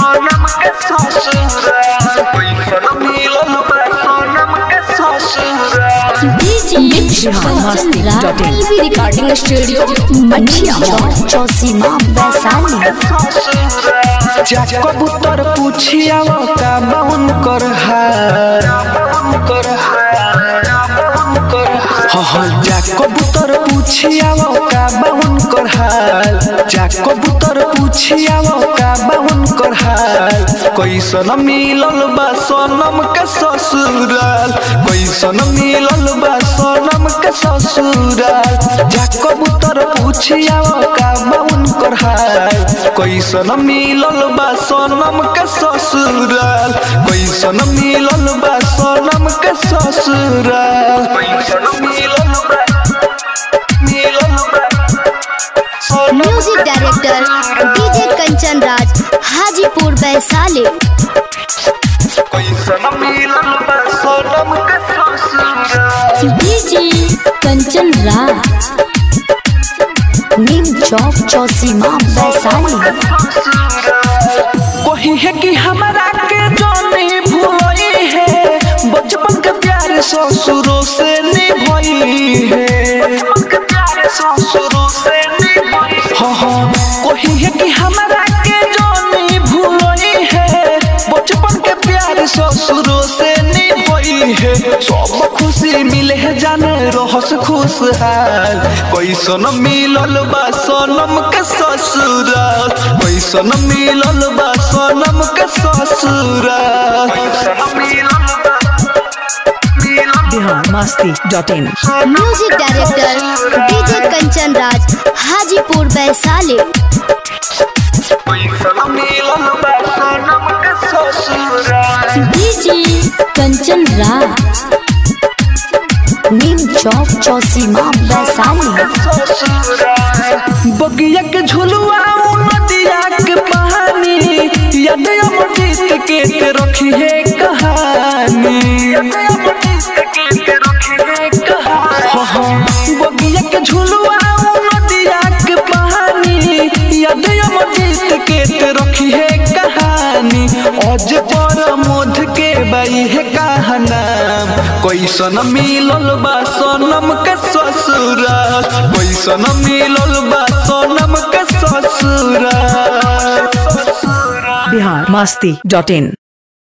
सोनम के ससुराल पैसा मिलल बा सोनम के ससुराल DJ Kanchan Raj TV recording studio Mathia Chowk Chausima Vaishali जा कबूतर पूछिया का बाउन कर हार कर हाँ जा कबूतर पूछिया का बाउन कर हाल जा कबूतर पूछिया का बाउन कर हाल कैसन मिलल बा सोनम के ससुराल कैसन मिलल बा सोनम के ससुराल जा कबूतर पूछिया का बाउन कर हाल कैसन मिलल बा सोनम के ससुराल कैसन मिलल बा सोनम के ससुराल कैसन मिलल बा मिलल बा Sonam music director DJ Kanchan Raj Hajipur Vaishali कैसन मिलल बा सोनम के ससुराल डीजे कंचन राज नीम चौक चौसीमा वैशाली कोही है कि हमारा के जाने भूलई है बचपन के प्यार ससुरों से निभाई है ससुरों से हाँ हाँ कोही है कि हमारा के जाने भूलई है बचपन के प्यार ससुरों से निभाई है सब खुशी मिले है जाने रहस खुशहाल कैसन मिलल बा सोनम के ससुराल कैसन मिलल बा सोनम के ससुराल कैसन मिलल बा Bihar Masti dot in music director DJ Kanchan Raj Hajipur Vaishali कैसन मिलल बा सोनम के ससुराल डीजे कंचन राज नीम चौक चौसीमा वैशाली बगिया के झुलुआ उ नदिया के पानी याद अमृत के के रखी है कहानी हाँ, हाँ, बगिया के झुलुआ उ नदिया के पानी याद अमृत के के रखी है कहानी अज पर मोध के बाई है कहना कैसन मिलल बा सोनम के ससुराल कैसन मिलल बा सोनम के ससुराल बिहार मस्ती डॉट इन